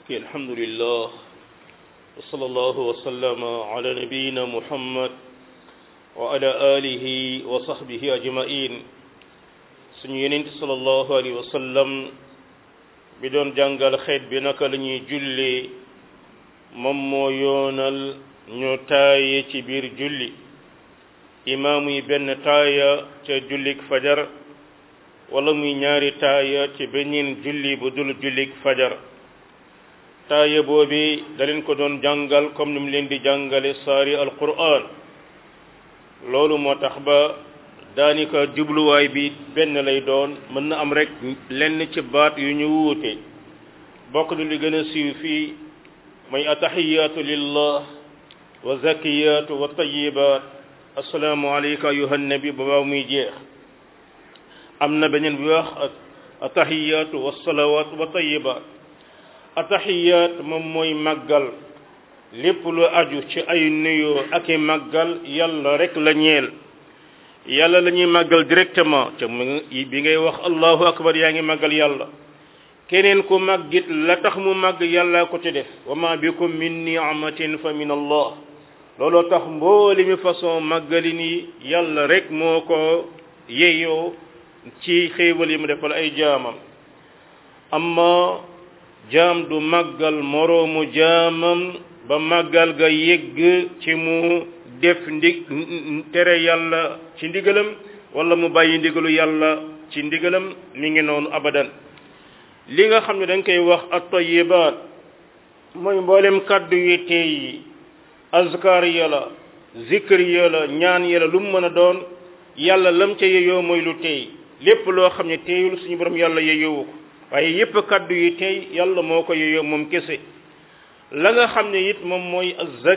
ki alhamdulillah wa sallallahu wa sallama ala nabiyyina muhammad wa ala alihi wa sahbihi ajma'in suñu yenent sallallahu alayhi wa sallam bi doon jàngal xeet bi naka la ñuy jullee moom moo yoonal ñu taaye ci biir julli imaam yi benn taaya ca jullik fajar wala muy ñaari taaya ci beneen julli bu dul jullik fajar taaya boobi da leen ko doon jàngal comme ni mu leen di jàngale saari alquran loolu moo tax ba daanaka jubluwaay bi benn lay doon mën na am rek lenn ci baat yu ñu wuute bokk du li gën a siiw fii mooy ataxiyaatu lillah wa zakiyaatu wa tayibaat assalaamu alayka ayuha nabi ba baaw muy jeex am na beneen bi wax ataxiyaatu wa salawaat wa tayibaat ataxiyaat moom mooy màggal lépp lu aju ci ay nuyoo ak i màggal yàlla rek la ñeel yàlla la ñuy màggal directement te bi ngay wax allahu akbar yaa ngi màggal yàlla keneen ku màggit la tax mu màgg yàlla ko ci def wa ma bikum min ni'matin fa min allah looloo tax mbooli mi façon màggali ni yàlla rek moo ko yeyoo ci xéewal yi mu defal ay jaamam amma jaam du màggal moroomu jaamam ba màggal ga yegg ci mu def ndig tere yàlla ci ndigalam wala mu bàyyi ndigalu yàlla ci ndigalam mi ngi noonu abadan li nga xam ne dañ koy wax at-tayyibaat mooy mboolem kàddu yi tey yi azkar yàlla zikr yàlla ñaan yàlla lu mu mën a doon yàlla lam ca yeyoo mooy lu tey lépp loo xam ne teeyul suñu borom yàlla yeyoowu ko waaye yépp kàddu yi tey yàlla moo ko yeyoo moom kese la nga xam ne it moom mooy azak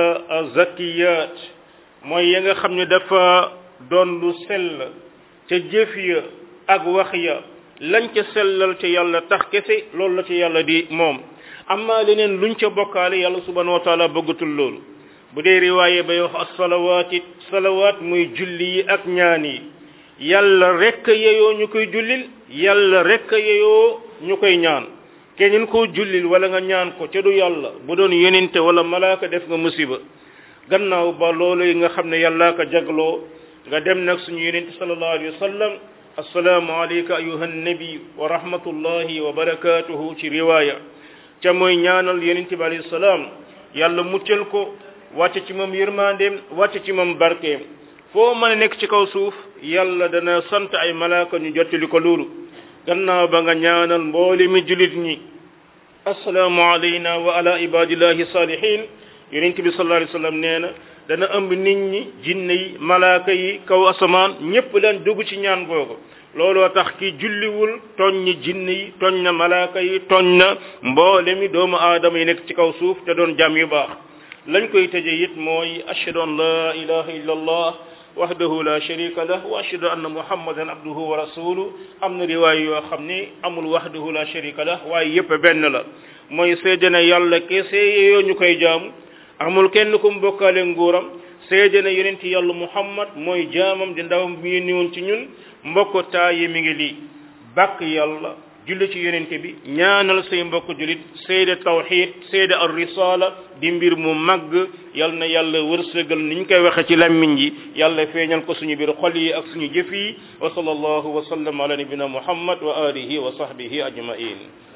azakiyat mooy ya nga xam ne dafa doon lu sell ca jëf ya ak wax ya lañ ca sellal ca yàlla tax kese loolu la ca yàlla di moom amma leneen luñ ca bokkaale yàlla subhanahu wa taala bëggatul loolu bu dee riwaaye bay wax as-salawaat it salawaat muy julli yi ak ñaan yi yàlla rekk yeyoo ñu koy jullil yàlla rekk yeyoo ñu koy ñaan keneen koo jullil wala nga ñaan ko ca du yàlla bu doon yonente wala malaaka def nga musiba gannaaw ba loolu yi nga xam ne yàllaa ko jagloo nga dem nag suñu yonente sallallahu alayhi wa sallam assalaamu alayka ayuha nabi wa rahmatullahi wa barakatuhu ci riwaaya ca mooy ñaanal yonente bi alayhi salaam yàlla muccal ko wàcce ci moom yërmandeem wàcce ci moom barkeem foo mën a nekk ci kaw suuf yàlla dana sant ay malaaka ñu jottali ko loolu gannaaw ba nga ñaanal mboole mi julit ñi assalaamu alayna wa ala ibadillahi salihin yonent bi sallallahu alayhi wasallam nee na dana ëmb nit ñi jinne yi malaaka yi kaw asamaan ñépp leen dugg ci ñaan googu looloo tax ki julliwul tooñ ñi jinne yi tooñ na malaaka yi tooñ na mboole mi doomu aadama yi nekk ci kaw suuf te doon jàmm yu baax lañ koy tëje it mooy ashhadu an la ilaha illa allah wahdahu la sharika lah wa ashhadu anna muhammadan abduhu wa rasuluhu am na riwaay yoo xam ne amul wahdahu la sharika lah waaye yépp benn la mooy seede na yàlla kese yoo ñu koy jaamu amul kenn ku mu bokkaale nguuram seede na yonent yàlla muhammad mooy jaamam di ndawam bi ñu niwoon ci ñun mbokk taa yi mi ngi lii bàkk yàlla julli ci yonent bi ñaanal say mbokk julit seede tawxid seede ar risala di mbir mu màgg yal na yàlla wërsëgal ni ñu koy waxe ci lammiñ yi yàlla feeñal ko suñu biir xol yi ak suñu jëf yi wa sallallahu wa sallam ala nabina muhammad wa alihi wa sahbihi ajmain